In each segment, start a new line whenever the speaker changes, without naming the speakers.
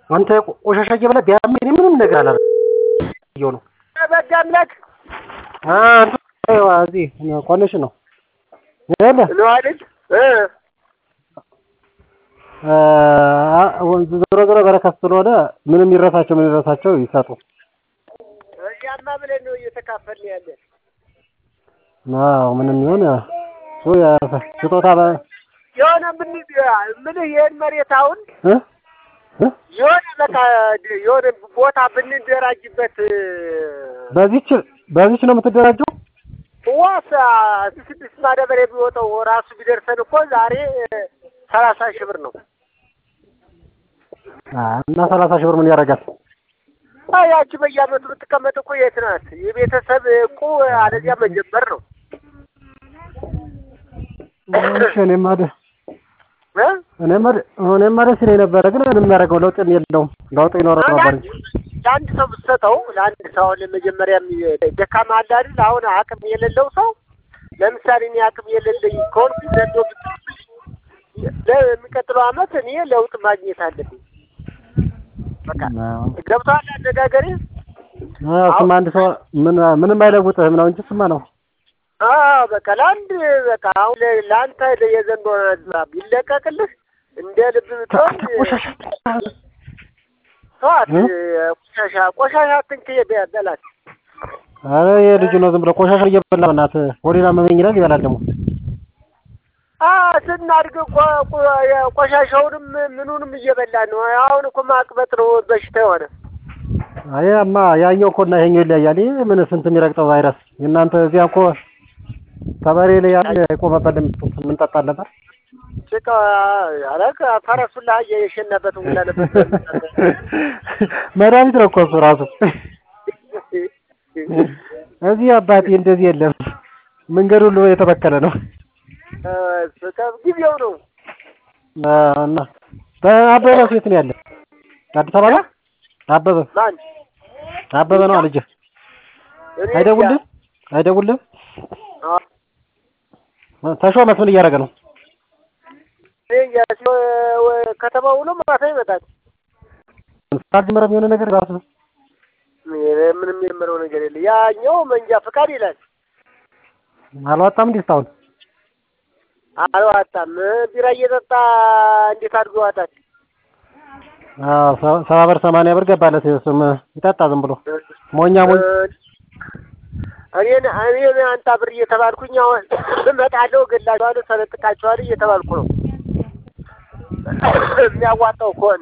አንተ ቆሻሻ እየበላ ቢያመኝ እኔ ምንም ነገር አላደርግም ነው።
በጋ አምላክ
እዚህ ኮኔክሽን ነው የለ
ነው አይደል?
ዞሮ ዞሮ በረከት ስለሆነ ምንም ይረሳቸው ምን ይረሳቸው ይሰጡ።
እያማ ብለን ነው እየተካፈልን ያለን።
አዎ ምንም ይሁን እሱ ስጦታ
የሆነ ምን ምልህ ይሄን መሬት አሁን
እ እ
የሆነ በቃ የሆነ ቦታ ብንደራጅበት
በዚች በዚች ነው የምትደራጀው?
ዋሳ ስድስት ማዳበሪያ ቢወጣው ራሱ ቢደርሰን እኮ ዛሬ ሰላሳ ሺህ ብር ነው።
እና ሰላሳ ሺህ ብር ምን ያደርጋል?
ያቺ በየዓመቱ ብትቀመጥ እኮ የት ናት? የቤተሰብ እኮ አለዚያ መጀመር ነው።
እሺ እኔማ ደ-
እ?
እኔማ ደ- እኔማ ደስ ይለኝ ነበረ፣ ግን ምንም የሚያደርገው ለውጥ የለውም። ለውጥ ይኖረው ነበር እንጂ
ለአንድ ሰው ብትሰጠው ለአንድ ሰው አሁን ለመጀመሪያ ደካማ አለ አይደል? አሁን አቅም የሌለው ሰው ለምሳሌ እኔ አቅም የሌለኝ ከሆንኩ ዘንዶ ብትልብኝ ለሚቀጥለው ዓመት እኔ ለውጥ ማግኘት አለብኝ። በቃ ገብቶሃል አነጋገሬ?
እሱማ አንድ ሰው ምን ምንም አይለውጥህም ነው እንጂ እሱማ ነው።
አዎ በቃ ለአንድ በቃ አሁን ለ- ለአንተ የዘንዶ ዝናብ ቢለቀቅልህ እንደ ልብ ብትሆን
ቆሻሻ
ተዋት።
እ?
ቆሻሻ ቆሻሻ አትንክ በላት።
ኧረ የልጁ ነው ዝም ብሎ ቆሻሻ እየበላ በእናትህ ሆዴን አመመኝ ይላል ይበላል ደግሞ
አ ስናድግ እኮ ቆ- ቆሻሻውንም ምኑንም እየበላን ነው። አሁን እኮ ማቅበጥ ነው በሽታ የሆነ
አያማ ያኛው እኮ እና ይሄኛው ይለያያል። ይሄ ምን ስንት የሚረግጠው ቫይረስ እናንተ እዚያ እኮ ከበሬ ላይ ያለ የቆመበት የምንጠጣ ነበር።
ጭቃ አረግ ፈረሱላ የሸናበት ሁላ ነበር።
መድኃኒት ነው እኮ እሱ ራሱ። እዚህ አባቴ እንደዚህ የለም። መንገድ ሁሉ የተበከለ ነው።
ጊዜው ነው።
እና በአበበ ሴት ነው ያለ አዲስ አበባ ነው። አበበ
ማን
አበበ ነው ልጅ
እኔ
አይደውልም አይደውልም።
አ-
ተሾመስ ምን እያደረገ ነው?
እኔ እንጃ ሲ- ወ- ከተማ ውሎ ማታ ይመጣል።
አልጀመረም የሆነ ነገር ራሱ
እኔ ምንም የምለው ነገር የለ። ያኛው መንጃ ፈቃድ ይላል
አልዋጣም እንዴ እስካሁን?
አልዋጣም። ቢራ እየጠጣ እንዴት አድርጎ ይዋጣል?
አዎ ሰ- ሰባ ብር ሰማንያ ብር ገባለት። እሱም ይጠጣ ዝም ብሎ ሞኛ ሞኝ
እኔን እኔን አንጣ ብር እየተባልኩኝ አሁን እመጣለሁ፣ እገላችኋለሁ፣ ሰለጥቃችኋለሁ እየተባልኩ ነው። የሚያዋጣው ከሆነ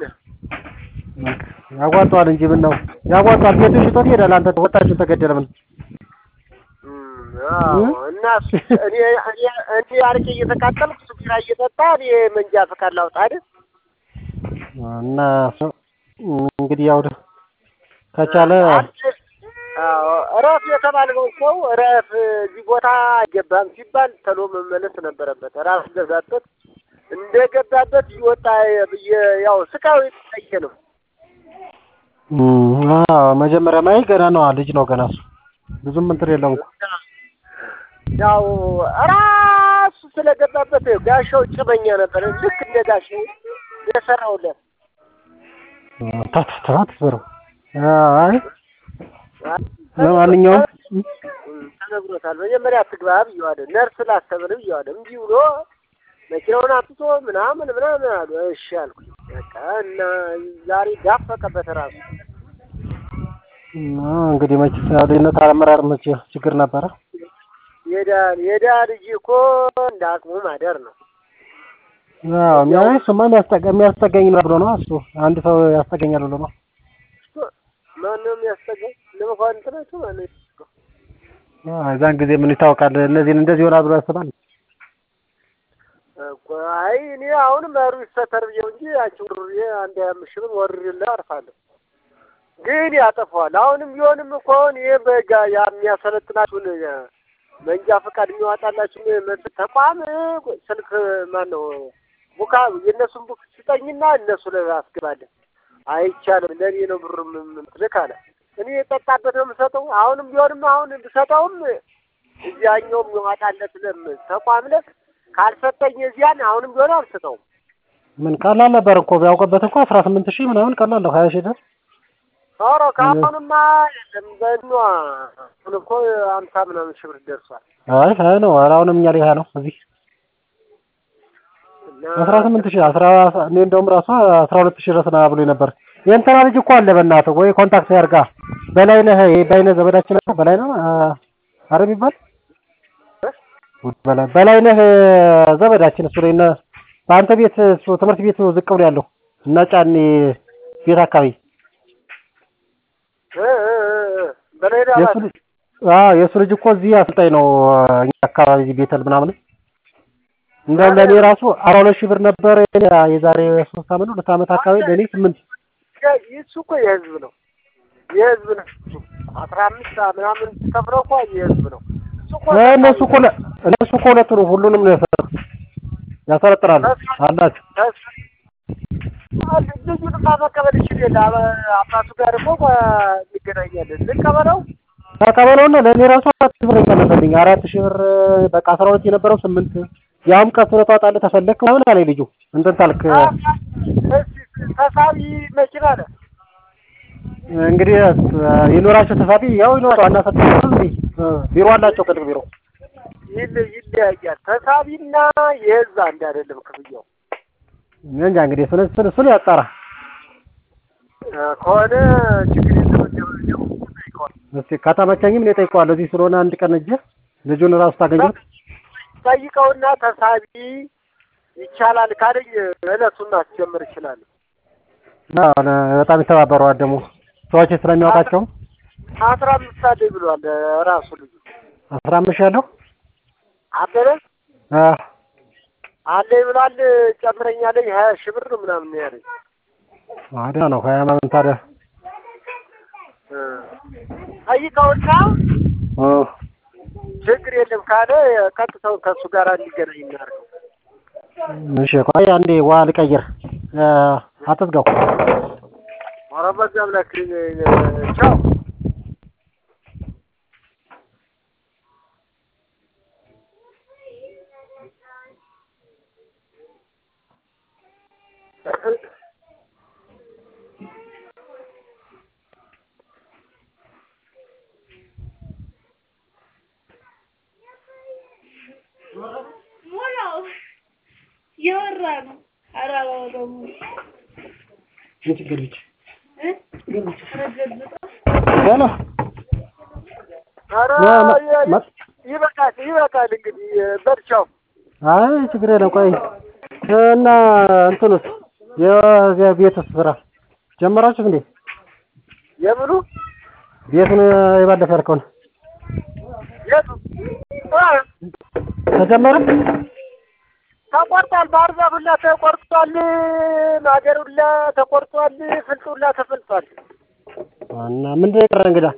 ያዋጣዋል እንጂ ምን ነው ያዋጣዋል። ቤቱን ሽጦት ይሄዳል። አንተ ወጣችሁ ተገደለ ምን
እም፣ አዎ። እና እሱ- እኔ እኔ እኔ አርቄ እየተቃጠልኩ እሱ ቢራ እየጠጣ እኔ መንጃ ፈቃድ ላውጣ አይደል?
እና እሱ- እንግዲህ ያው ከቻለ
አዎ፣ እረፍ የተባለው ሰው እረፍ፣ እዚህ ቦታ አይገባም ሲባል ተሎ መመለስ ነበረበት። ራስ ገዛበት እንደገባበት እየወጣ ብዬ ያው ስቃዩ የተለየ ነው።
እም፣ አዎ መጀመሪያ ማይ ገና ነው ልጅ ነው ገና እሱ ብዙም እንትን የለውም እኮ
ያው ራሱ ስለገባበት ጋሻው ጭመኛ ነበር። ልክ እንደ ጋሻው የሰራውለት
ታት ታት ብሩ አይ ለማንኛውም
እም፣ ተነግሮታል። መጀመሪያ አትግባ ብየዋለሁ። ነርስ ላስተምር ብየዋለሁ። እንዲህ ብሎ መኪናውን አምጥቶ ምናምን ምናምን አሉ። እሺ አልኩኝ። በቃ እና ዛሬ ዳፈቀበት ራሱ
እና እንግዲህ መቼስ ያው ልጅነት አመራር መቼ ችግር ነበረ።
የዳን የዳ ልጅ እኮ እንደ አቅሙ ማደር ነው።
አዎ የሚያይ እሱማ የሚያስጠጋ የሚያስጠጋኝ ነው ብሎ ነው እሱ አንድ ሰው ያስጠጋኛል ብሎ ነው።
ማነው የሚያስጠጋኝ? ለመኳንንት ናቸው። ማነው ያስጠጋው?
አዎ የዛን ጊዜ ምን ይታወቃል። እነዚህን እንደዚህ ይሆናል ብሎ ያስባል።
እኮ አይ እኔ አሁንም መሩ ይሰተር ብዬው እንጂ አንቺ ውርሬ አንድ ሀያ አምስት ሺህ ብር ወርሬልህ አርፋለሁ። ግን ያጠፋዋል። አሁንም ቢሆንም እኮ አሁን ይሄ በጋ ያ የሚያሰለጥናችሁን መንጃ ፈቃድ የሚያወጣላችሁ መስል ተቋም ስልክ ማን ነው ቡካ የእነሱን ቡክ ስጠኝና እነሱ ላይ አስገባለን። አይቻልም ለእኔ ነው ብሩ ምትልክ አለ። እኔ የጠጣበት ነው የምሰጠው። አሁንም ቢሆንም አሁን ብሰጠውም እዚያኛው የሚዋጣለት ለም ተቋም ለ ካልሰጠኝ እዚያን አሁንም ቢሆን አልሰጠውም።
ምን ቀላል ነበር እኮ ቢያውቅበት እኮ አስራ ስምንት ሺህ ምናምን ቀላል ነው ሀያ ሺህ ድረስ
ኧረ ከአሁንማ የለም በኗ አሁን እኮ አምሳ ምናምን ሺህ ብር ደርሷል።
አይ ሀያ ነው ኧረ አሁንም እኛ ላይ ሀያ ነው እዚህ
እና
አስራ ስምንት ሺህ አስራ እኔ እንደውም ራሷ አስራ ሁለት ሺህ ድረስ ና ብሎ ነበር የእንትና ልጅ እኮ አለ በእናትህ ወይ ኮንታክት ያርጋ በላይነህ ይሄ በላይነህ ዘመዳችን ነው በላይነህ አረ የሚባል በላይ በላይነህ ዘመዳችን እሱ ላይ እነ በአንተ ቤት እሱ ትምህርት ቤቱ ዝቅ ብሎ ያለው እና ጫኔ ቤት አካባቢ
እ እ እ በላይ
የእሱ ልጅ አዎ የእሱ ልጅ እኮ እዚህ አሰልጣኝ ነው እኛ አካባቢ እዚህ ቤተል ምናምን እንደውም ለእኔ ራሱ አስራ ሁለት ሺህ ብር ነበር የዛሬ ሶስት አመት ነው ሁለት አመት አካባቢ ለእኔ ስምንት
እሱ እኮ የህዝብ ነው የህዝብ ነው። አስራ አምስት ምናምን ከፍለው እኮ የህዝብ ነው። እሱ እኮ
እነሱ እኮ ለ- እነሱ እኮ ሁለቱ ነው ሁሉንም ነው ያሰለጥ- ያሰለጥናሉ አላቸው
ልጁንማ መቀበል ይችል የለ አበ- አባቱ ጋር እኮ እንገናኛለን። ልቀበለው
ተቀበለውና ለእኔ ራሱ አራት ሺህ ብር የቀነሰልኝ አራት ሺህ ብር በቃ አስራ ሁለት የነበረው ስምንት ያውም ቀስ ብለህ ታወጣለህ ተፈለግክ ምናምን አለኝ ልጁ እንትን ታልክ
እስኪ ተሳቢ መኪና አለ
እንግዲህ ይኖራቸው ተሳቢ ያው ይኖራቸው አናሰጥም እንዴ ቢሮ አላቸው ቅጥር ቢሮ
ይል- ይለያያል። ተሳቢና የህዝብ አንድ አይደለም ክፍያው
እኔ እንጃ እንግዲህ እሱን እሱን እሱን ያጣራ
እ ከሆነ ችግር የለም እንደው እንደው ጠይቀዋል።
እስኪ ከተመቸኝም እኔ እጠይቀዋለሁ እዚህ ስለሆነ አንድ ቀን እጅ ልጁን ራሱ ታገኙት
ጠይቀውና ተሳቢ ይቻላል ካለኝ እለቱን ማስጀመር ይችላል።
አዎ፣ በጣም ይተባበረዋል ደግሞ ሰዎች ስለሚያውቃቸው
አስራ አምስት አለኝ ብሏል ራሱ ልጁ
አስራ አምስት ሺህ ያለው
አበበ
አ
አለኝ ብሏል። ጨምረኛለኝ ሀያ ሺህ ብር ነው ምናምን ነው ያለኝ።
አዳ ነው ሀያ ምናምን ታዲያ
እ ጠይቀውና
እ
ችግር የለም ካለ ቀጥታው ከእሱ ጋር እንዲገናኝ እናድርገው።
እሺ ቆይ አንዴ ዋ ልቀይር እ አትዝጋው
ኧረ በዛ አምላክ ቻው
ሞላው እየወራ ነው። ኧረ አላወራም
ችግር ብቻ
እ ረገዝጣ
ሄሎ
ኧረ
ማ- ማ- ማ-
ይበቃል ይበቃል እንግዲህ በርቻው
አይ ችግር የለም ቆይ እና እንትንስ የዚያ ቤትስ ስራ ጀመራችሁ እንዴ
የምኑ
ቤቱን የባለፈ ያልከውን
የቱ እ
ተጀመረ
ተቆርጧል። ባህር ዛፍ ሁላ ተቆርጧል። ማገር ሁላ ተቆርጧል። ፍልጥ ሁላ ተፈልጧል።
እና ምንድን ነው የቀረ እንግዳ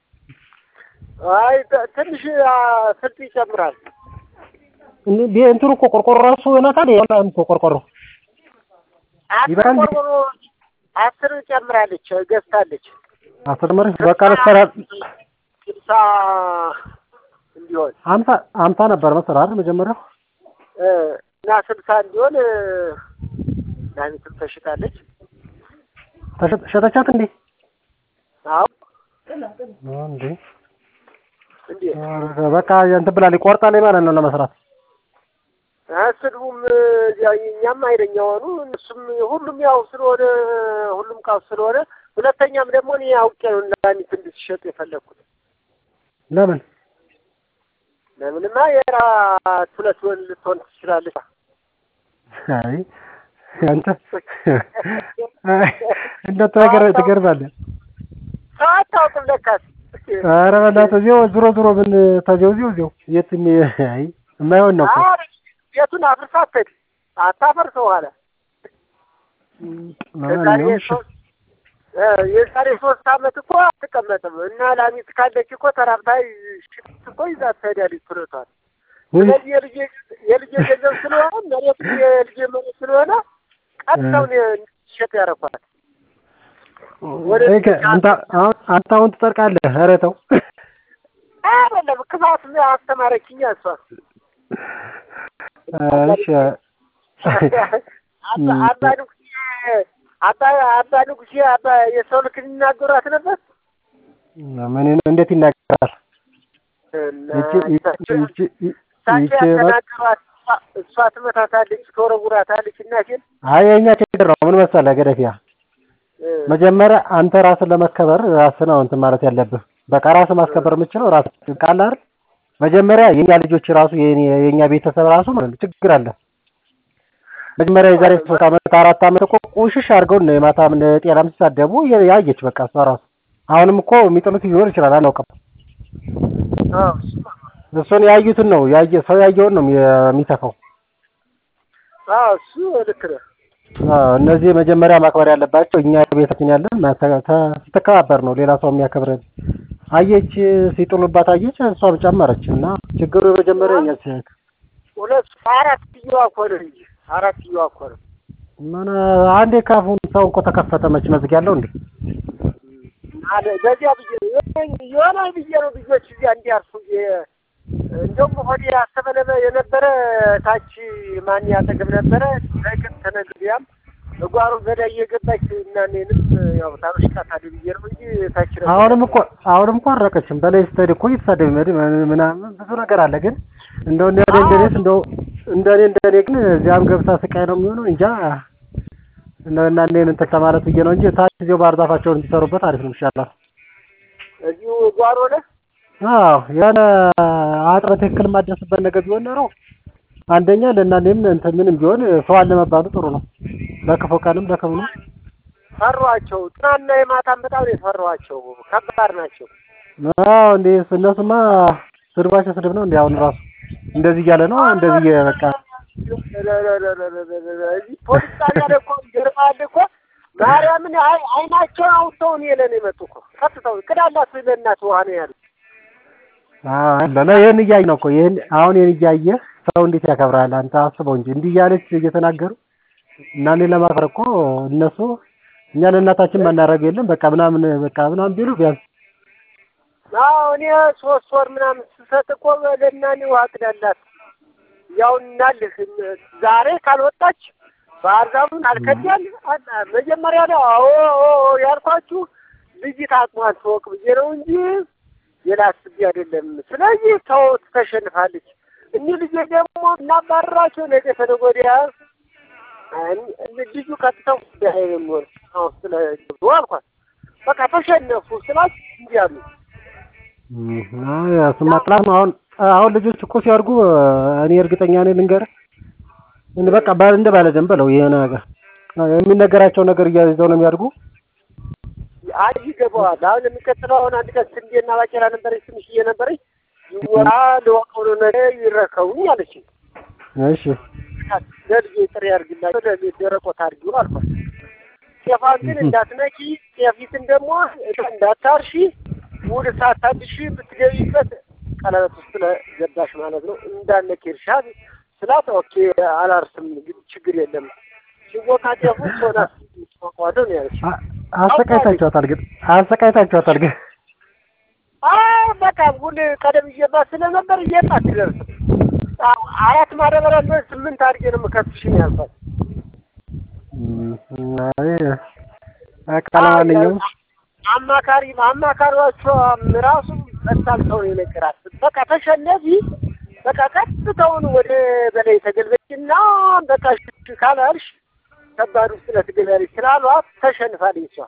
አይ ት- ትንሽ አ፣ ፍልጥ ይጨምራል።
እንዴ ቤ- እንትኑ እኮ ቆርቆሮ ራሱ ይሆናታል ያላም እኮ ቆርቆሮ
አስር
ይበቃል እንዴ?
ቆርቆሮ አስር ጨምራለች ገዝታለች።
አስር መሪ በቃ ልትሰራ
ስልሳ እንዲሆን
አምሳ አምሳ ነበር መሰለህ አይደል መጀመሪያው
እ፣ እና ስልሳ እንዲሆን እ፣ ዳኒትም ተሽጣለች።
ተሸ- ሸጠቻት እንዴ
አዎ
እንዴ
እንዴ
ኧረ በቃ እንትን ብላለች ቆርጣለች ማለት ነው ለመስራት
እ፣ ስድቡም እ፣ ያው እኛም ኃይለኛ ሆኑ እነሱም ሁሉም ያው ስለሆነ ሁሉም ቃው ስለሆነ ሁለተኛም ደግሞ እኔ አውቄ ነው ዳኒት እንድትሸጥ የፈለግኩት።
ለምን
ለምንማ የራት ሁለት ወን ልትሆን ትችላለች።
አይ አንተ እንደው ትገር ትገርማለህ
ሰው አታውቅም ለካስ
ኧረ በእናትህ እዚያው ዞሮ ዞሮ ምን ተዚያው እዚያው እዚያው የትም አይ የማይሆን ነው እኮ
አረ ቤቱን አፍርሳ አትሄድ አታፈርሰው አለ። የዛሬ
ለማንኛውም እሺ
ሶስት እ፣ የዛሬ ሶስት አመት እኮ አትቀመጥም እና ላሚት ካለች እኮ ተራብታ ሽፍት እኮ ይዛ ትሄዳለች ትረቷል።
ውይ
ስለዚህ የልጄ የልጄ ገንዘብ ስለሆነ መሬቱ የልጄ መሬት ስለሆነ ቀጥታውን ሸጥ ያረኳል። ወደ
እከ አንተ አሁን አንተ አሁን ትጠርቃለህ ኧረ ተው
አይደለም ክፋት አስተማረችኝ እሷ።
እሺ
አባ አባ ንጉሴ አባ አባ ንጉሴ አባ የሰው ልክ ይናገሯት ነበር።
ምን እንዴት ይናገራል?
እና
ይቺ
እሳቸው
ይቺ ይቺ
እሳቸው
ይቺ
ያተናገሯት እሷ- እሷ ትመታታለች፣ ትወረውራታለች። እናቴን
አይ የእኛ ችግር ነው። ምን መሰለህ ገደፊያ
እ፣
መጀመሪያ አንተ ራስን ለመከበር ራስህ ነው እንትን ማለት ያለብህ። በቃ ራስህ ማስከበር የምችለው ራስህ ቃል አይደል? መጀመሪያ የኛ ልጆች ራሱ የኔ- የኛ ቤተሰብ ራሱ ማለት ነው ችግር አለ። መጀመሪያ የዛሬ ሶስት ዓመት አራት ዓመት እኮ ቁሽሽ አድርገው ነው የማታም ጤናም ሲሳደቡ ያየች በቃ እሷ ራሱ አሁንም እኮ የሚጥሉት ሊኖር ይችላል አናውቅም።
አዎ፣ እሱማ
እሱን ያዩትን ነው ያየ ሰው ያየውን ነው የሚተፋው።
አዎ፣ እሱ ልክ ነህ።
አዎ፣ እነዚህ መጀመሪያ ማክበር ያለባቸው እኛ ቤታችን ያለን ተ- ተ- ስትከባበር ነው ሌላ ሰው የሚያከብረን። አየች ሲጥሉባት አየች፣ እሷም ጨመረች እና ችግሩ የመጀመሪያ እኛ ሲ-
ሁለት አራት ኪሎ እኮ ነው እንጂ አራት ኪሎ እኮ ነው።
ምን አንዴ ካፉን ሰው እኮ ተከፈተ መች መዝጊያ አለው እንዴ?
አለ በዚያ ብዬ ነው የሆነ- የሆነ ብዬ ነው ልጆች እዚያ እንዲያርፉ የ- እንደውም ሆዴ ያሰበለበ የነበረ ታች ማን ያጠገብ ነበረ ለቅን ተነግሪያም እጓሮ ገዳ እየገባች እና እኔንም ያው ታበሽቃታለህ ብዬ ነው እንጂ ታች ነበር።
አሁንም እኮ አሁንም እኮ አልራቀችም። በላይ ስትሄድ እኮ እየተሳደብ መድ ምናምን ብዙ ነገር አለ። ግን እንደው እንደኔ እንደኔስ እንደው እንደኔ እንደኔ ግን እዚያም ገብታ ስቃይ ነው የሚሆነው። እንጃ እንደው እና እኔን እንትን ከማለት ብዬ ነው እንጂ ታች እዚያው ባህር ዛፋቸውን እንዲሰሩበት አሪፍ ነው ይሻላል።
እዚሁ ጓሮ ነህ
አዎ የሆነ አጥረ ትክክል የማደርስበት ነገር ቢሆን ኖሮ አንደኛ ለእናንተም እንትን ምንም ቢሆን ሰው አለ መባሉ ጥሩ ነው። በክፉ ቀንም በክፉ ነው።
ፈሯቸው። ትናንትና የማታም በጣም ነው የፈሯቸው። ከባድ ናቸው።
አዎ እንዴ እነሱማ ስድባቸው ስድብ ነው እንዴ አሁን ራሱ እንደዚህ እያለ ነው እንደዚህ እየ- በቃ
እዚህ ፖሊስ ጣቢያ ላይ እኮ ይገርምሃል እኮ ማርያምን አይ- አይናቸውን አውጥተው እኔ ለኔ መጡ እኮ ቀጥተው ቅዳላት ለእናት ውሃ ነው ያሉት።
አዎ ለለ ይሄን እያየ ነው እኮ ይሄን አሁን ይሄን እያየ ሰው እንዴት ያከብራል? አንተ አስበው እንጂ እንዲህ እያለች እየተናገሩ እና እኔን ለማክበር እኮ እነሱ እኛ ለእናታችን ማናረግ የለም በቃ ምናምን በቃ ምናምን ቢሉ ቢያንስ
አዎ እኔ ሶስት ወር ምናምን ስሰጥ እኮ ለእናኔ ውሃ ቅዳላት ያው እናልህ ዛሬ ካልወጣች ባህር ዛፉን አልከዳል አና- መጀመሪያ ላይ አዎ ኦ ኦ ያልኳችሁ ልጅት አቅሟን ትወቅ ብዬ ነው እንጂ ሌላ አስቤ አይደለም። ስለዚህ ተው ተሸንፋለች። እኒህ ልጆች ደግሞ እናባረራቸው ነገ ተነገ ወዲያ እን- ልጁ ቀጥታው ጉዳይ ነው የሚሆን አሁን ስለ ገብቶ አልኳት። በቃ ተሸነፉ ስላት እንዲህ አሉ።
አይ እሱማ ጥላት ነው። አሁን አሁን ልጆች እኮ ሲያድጉ እኔ እርግጠኛ ነኝ ልንገርህ እንደ በቃ ባል እንደ ባለ ደም በለው ይሄ ነገር የሚነገራቸው ነገር እያይዘው ነው የሚያድጉ።
አይ ይገባዋል። አሁን የሚቀጥለው አሁን አንድ ቀን ስንዴና ባቄላ ነበረች ትንሽዬ ነበረች ይወራ ለወቀው ነገር ይረከቡኝ አለች።
እሺ
ለልጄ ጥሬ አድርግላቸው ለቤት ደረቆት አድርጊው አልኳት። ጤፋን ግን እንዳትነኪ፣ ጤፊትን ደግሞ እንዳታርሺ፣ ውል ሳታድሺ ብትገቢበት ቀለበት ውስጥ ለገባሽ ማለት ነው እንዳነኪ እርሻ ስላት ኦኬ አላርስም ግን ችግር የለም ሲወቃ ጤፉ ሶና ቋቋዶ ነው ያለች።
አ- አሰቃይታችኋታል ግን አሰቃይታችኋታል ግን
አይ በቃ ውል ቀደም እየባት ስለነበር እየባት ትደርስ አራት ማዳበሪያ ነው ስምንት አድርጌ ነው የምከፍልሽ ነው ያልኳት።
እም፣ አይ በቃ ለማንኛውም
አማካሪ አማካሪዎቿም ራሱ በሳል ሰው ነው የነገራት። በቃ ተሸነፊ፣ በቃ ቀጥታውን ወደ በላይ ተገልበጭና በቃ እሺ ካላልሽ ከባድ ውስጥ ለትገቢያለሽ ስላሏት ተሸንፋለች እሷ።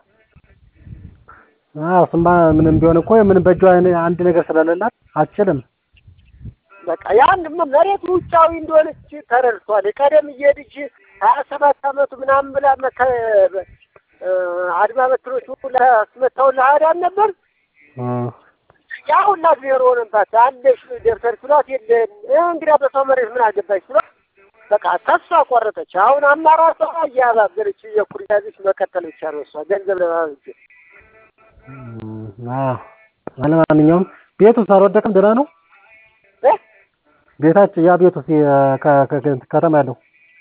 አዎ እሱማ ምንም ቢሆን እኮ ምንም በእጇ አንድ ነገር ስለሌላት አትችልም።
በቃ ያን መሬት ውጫዊ እንደሆነች ተረድቷል። ቀደም እየሄድች ሀያ ሰባት አመቱ ምናምን ብላ መከ እ አድማ በትሮች ሁላ አስመታው ለአዳም ነበር
እ
ያ ሁላ ዜሮ ሆነባት። አለሽ ደብተር ስሏት የለም እንግዲያ በሰው መሬት ምን አገባሽ ስሏት በቃ ተስፋ ቆረጠች። አሁን አማራጯ እያባበለች እየኩር ያዘች መቀጠል ብቻ ነው እሷ ገንዘብ ለማበጀት
እም፣ አዎ ለማንኛውም ቤቱስ አልወደቀም? ደህና ነው
እ
ቤታችን ያ ቤቱስ የ- ከ- ከ- ከ- ከተማ ያለው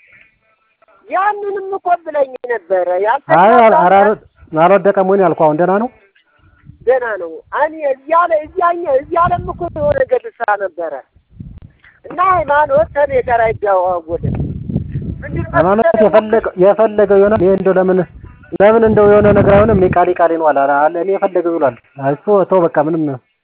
ያንንም እኮ ብለኝ ነበረ
አይ
ያልተሳካ
አል- ኧረ አልወደቀም ወይ ነው ያልኩህ። አሁን ደህና ነው።
ገና ነው። እኔ እያለ እያኛ እያለም እኮ የሆነ ገድሳ ነበረ እና ሃይማኖት ከኔ ጋር አይደዋወልም። ምን
ሃይማኖት የፈለገው የፈለገው ይሆናል። ይሄ እንደው ለምን ለምን እንደው የሆነ ነገር አይሆንም። እኔ ቃሌ ቃሌ ነው አለ አለ እኔ የፈለገው ብሏል። እሱ ተው በቃ ምንም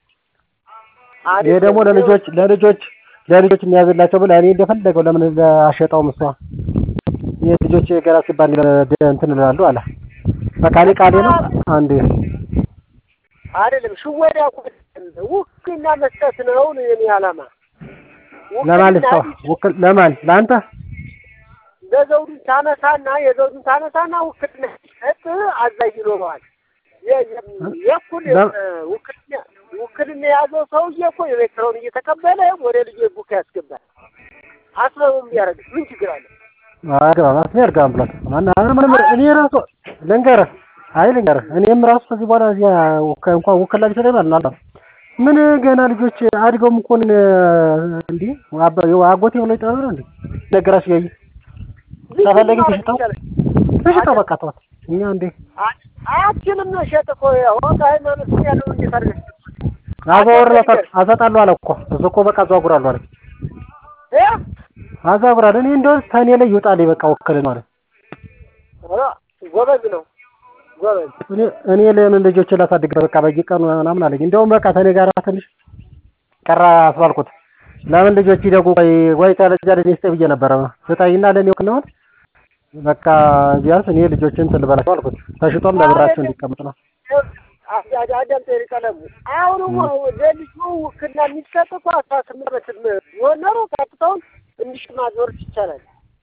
ይሄ ደግሞ ለልጆች ለልጆች ለልጆች የሚያዝላቸው ብለህ እኔ እንደፈለገው ለምን አሸጣውም እሷ የልጆች ገና ሲባል እንትን እላለሁ አለ። በቃ እኔ ቃሌ ነው አንዴ
አይደለም ሽወዳ ውክልና መስጠት ነው የኔ ዓላማ።
ለማን ልስጠው? ውክል ለማን ለአንተ
ለዘውዱን ታነሳና የዘውዱን ታነሳና ውክልና ሰጥ አዛዥ ይኖረዋል። የእኩል ውክልና ውክልና የያዘው ሰውዬ እኮ የቤት ስራውን እየተቀበለ ወደ ልጅ ቡክ ያስገባል። አስበውም ያደርግ ምን ችግር አለ?
አገባ ማስኔ አርጋ ብሏል። ማን ምንም እኔ ራሱ ልንገርህ አይ ልንገርህ እኔም ራሱ ከዚህ በኋላ እዚያ እንኳን ውክልና ቢሰጠኝ ማለት ነው ምን ገና ልጆች አድገውም እኮ እንዴ አጎቴ ብሎ ይጠራሉ ነው እንዴ ነገራችሁ ያይ ተፈለገ ተሽጠው ተሽጠው በቃ ተዋት። እኛ እንዴ
አችንም ሸጥ እኮ ያው ሃይማኖት ያለው እንዴት አድርገህ
አዘወርለታል አሰጣለሁ አለ እኮ እሱ እኮ በቃ አዘዋጉራለሁ አለ
እ
አዘዋጉራለሁ እኔ እንደው ከእኔ ላይ ይውጣልኝ በቃ ውክልና ማለት
ጎበዝ ነው ጎበዝ
እኔ እኔ ለምን ልጆችን ላሳድግ በቃ በየቀኑ ምናምን አለኝ። እንደውም በቃ ከእኔ ጋር ትንሽ ቀራ አስባልኩት። ለምን ልጆች ይደጉ ወይ ወይ ተለጃ ለኔ ስጠኝ ብዬ ነበረ ስጠኝና ለኔ ወክነውን በቃ ቢያንስ እኔ ልጆችን ትልበላቸው አልኩት። ተሽጦም ለብራቸው እንዲቀመጥ ነው።
አዳም ጤሪ ቀለሙ አሁን ለልጁ ውክልና የሚሰጥ እኮ አስራ ስምንት ዓመት ቢሆን ኖሮ ቀጥታውን እንዲሽ ማዞር ይቻላል።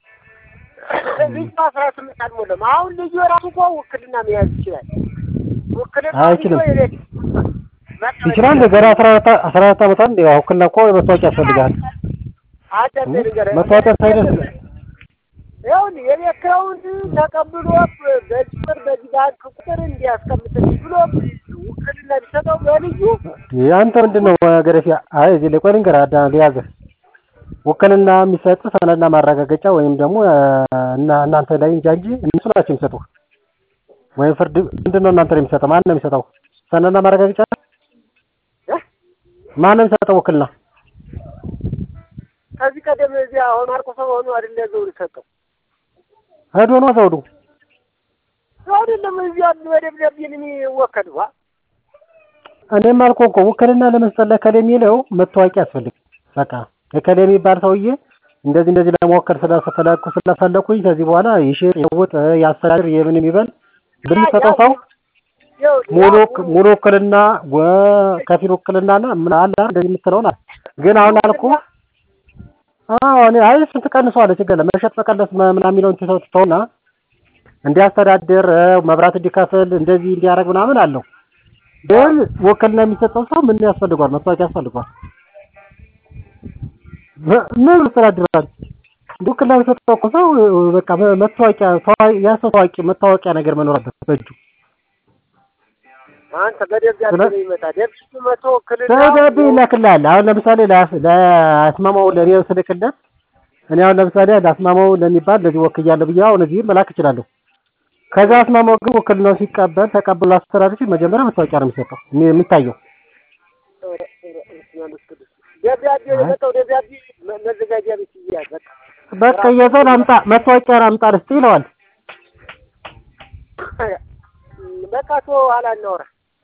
ልጁ አስራ ስምንት አልሞላም። አሁን ልጁ የራሱ እኮ ውክልና መያዝ ይችላል። ውክልና
አይችልም።
የቤት
ይችላል ገና አስራ አራት አስራ አራት ዓመት አንድ ያው ውክልና እኮ መታወቂያ ያስፈልጋል።
አዳም ጤሪ ቀለሙ
መታወቂያ ሳይደርስ
ይኸውልህ የቤት ኪራዩን ተቀብሎ በዚህ ብር በዚህ ባንክ ቁጥር እንዲያስቀምጥልኝ ብሎ ውክልና ቢሰጠው በልዩ
አንተ ምንድን ነው ገረፊያ? አይ እዚህ ላይ ቆይ ልንገርህ አዳ ሊያዝህ ውክልና የሚሰጥ ሰነድና ማረጋገጫ ወይም ደግሞ እና እናንተ ላይ እንጃ እንጂ እነሱ ናቸው የሚሰጡህ። ወይም ፍርድ ምንድን ነው እናንተ ላይ የሚሰጠው? ማን ነው የሚሰጠው? ሰነድና ማረጋገጫ ማን ነው የሚሰጠው ውክልና?
ከዚህ ቀደም እዚህ አሁን ማርቆስ ሆኖ አይደለ ዘውድ ሰጠው
ሄዶ ነው ዘውዱ
አይደለም እዚህ ያሉ በደብዳቤ የሚወከል ዋ
እኔም አልኩህ እኮ ውክልና ለመስጠት ለከሌ የሚለው መታወቂያ ያስፈልግ። በቃ እከሌ የሚባል ሰውዬ እንደዚህ እንደዚህ ለመወከል ስለፈለኩ ስለፈለኩኝ ከዚህ በኋላ ይሽጥ ይውጥ ያስተዳድር የምን የሚበል ብንሰጠው ሰው ሙሉ ሙሉ ውክልና ከፊል ውክልናና ምን አለ እንደዚህ የምትለውን አለ። ግን አሁን አልኩህ አዎ እኔ አይ ስንት ቀንሷል ችግር የለም መሸጥ መቀነስ ምናምን የሚለውን ትተው ትተውና እንዲያስተዳድር መብራት እንዲከፍል እንደዚህ እንዲያደርግ ምናምን አለው። ግን ውክልና የሚሰጠው ሰው ምን ያስፈልገዋል? መታወቂያ ያስፈልገዋል። ምን ያስተዳድራል? ውክልና የሚሰጠው እኮ ሰው በቃ መታወቂያ ያ ሰው ታዋቂ መታወቂያ ነገር መኖር አለበት በእጁ።
አንተ በደብዳቤ ነው ይመጣ ደብሱ መቶ ውክልና
ደብዳቤ ይላክልሃል። አሁን ለምሳሌ ለአስማማው ለእኔ ስልክለት እኔ አሁን ለምሳሌ ለአስማማው ለሚባል ለዚህ ወክያለሁ ብዬ አሁን እዚህ መላክ እችላለሁ። ከዛ አስማማው ግን ውክልናው ሲቀበል ተቀብሎ አስተዳደር ሲል መጀመሪያ መታወቂያ ነው የሚሰጠው የሚታየው።
ደብዳቤ የመጣው ደብዳቤ መዘጋጃ ቤት ይያዝ በቃ
በቃ የዘን አምጣ መታወቂያ አምጣ ልስጥ ይለዋል።
በቃ ቶ ኋላ እናወራ።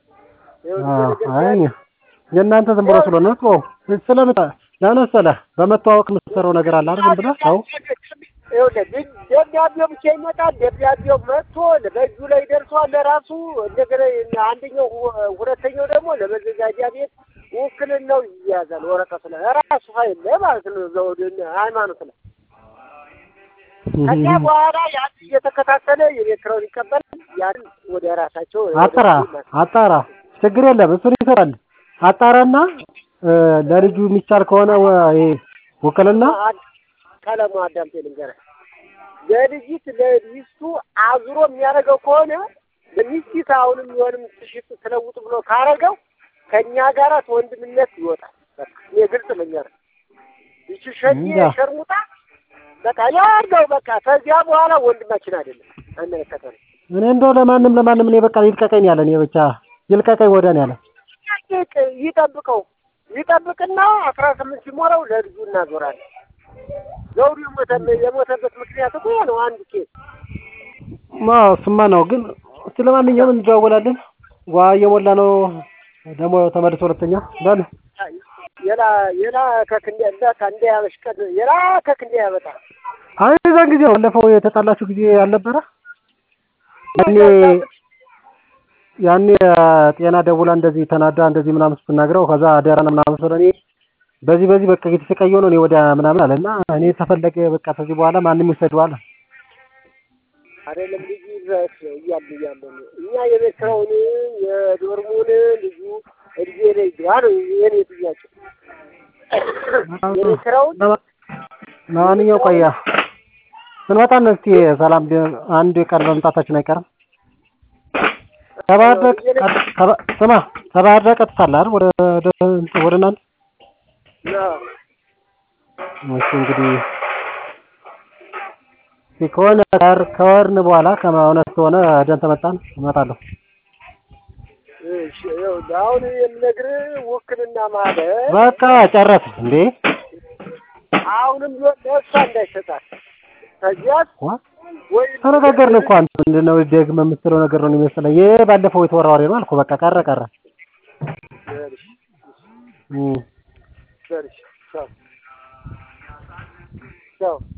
አይ የእናንተ ዝም ብሎ ስለሆነ እኮ ስለምታ ለመሰለህ በመተዋወቅ የምትሰራው ነገር አለ አይደል? ዝም ብለህ አዎ
ይኸውልህ ደብዳቤው ብቻ ይመጣል። ደብዳቤው መጥቶ በእጁ ላይ ደርሷል ለራሱ እንደገና አንደኛው ሁለተኛው ደግሞ ለመዘጋጃ ቤት ውክልናው ይያዛል ወረቀቱ ላይ ራሱ ፋይል ላይ ማለት ነው። ዘውድ ሃይማኖት ላይ ከዚያ በኋላ ያን እየተከታተለ የቤት ኪራዩን ይቀበላል። ያን ወደ ራሳቸው
አጣራ አጣራ ችግር የለም እሱን ይሰራል። አጣራና ለልጁ የሚቻል ከሆነ ይሄ ውክልና
ቀለሙ አዳምጤ ልንገርህ፣ ለልጅት ለሚስቱ አዙሮ የሚያደርገው ከሆነ ለሚስቲት አሁንም የሆንም ትሽጥ ትለውጥ ብሎ ካረገው ከእኛ ጋራ ወንድምነት ይወጣል። በቃ እኔ ግልጽ ልንገርህ፣ ይቺ ሸኔ ሸርሙጣ በቃ ያርገው በቃ ከዚያ በኋላ ወንድማችን አይደለም አይመለከተንም።
እኔ እንደው ለማንም ለማንም እኔ በቃ ይልቀቀኝ ያለ እኔ ብቻ ይልቀቀኝ ወደን ያለ
ይጠብቀው ይጠብቅና አስራ ስምንት ሲሞላው ለልጁ እናዞራለን። ዘውዱ የሞተ የሞተበት ምክንያት እኮ ያ ነው። አንድ ኬስ
ማ እሱማ ነው። ግን እስቲ ለማንኛውም እንደዋወላለን። ዋ እየሞላ ነው ደግሞ ተመልሶ ሁለተኛ በል
የላ የላ ከክንዴ እንዳታ እንደ ያበሽቀድ የላ ከክንዴ ያበጣ
አይ የዛን ጊዜ ነው ባለፈው የተጣላችሁ ጊዜ አልነበረ? ያኔ ያኔ ጤና ደውላ እንደዚህ ተናዳ እንደዚህ ምናምን ስትናግረው ከዛ አደራን ምናምን ስለኔ በዚህ በዚህ በቃ የተሰቃየው ነው እኔ ወደ ምናምን አለና እኔ ተፈለገ በቃ ከዚህ በኋላ ማንም ይሰደዋል።
አይደለም ልጁ ድረስ እያሉ እያለ ነው እኛ የቤት ስራውን የዶርሙን ልጁ እድሜ ላይ ግባ ነው የኔ ጥያቄ። የቤት ስራውን
ለማንኛውም ቆያ ስንመጣ እስኪ ሰላም ቢ- አንድ ቀን መምጣታችን አይቀርም። ከባህር ዳር ከባ- ስማ ከባህር ዳር ቀጥታ አለ አይደል? ወደ ወደ ወደ እናንተ
ነው
እሺ እንግዲህ እስኪ ከሆነ ጋር ከወርን በኋላ ከእውነት ከሆነ ደን ተመጣን እመጣለሁ።
እሺ ይኸውልህ አሁን የምነግርህ ውክልና ማለት
በቃ ጨረስ እንዴ
አሁንም ቢሆን ለእሷ እንዳይሰጣት ከዚያስ
ዋ
ወይ
ተነጋገርን እኮ አንተ ምንድነው ደግመህ የምትለው ነገር ነው የሚመስለኝ። ይሄ ባለፈው የተወራ ወሬ ነው አልኩ። በቃ ቀረ ቀረ።
በልሽ
እም
በልሽ ቻው ቻው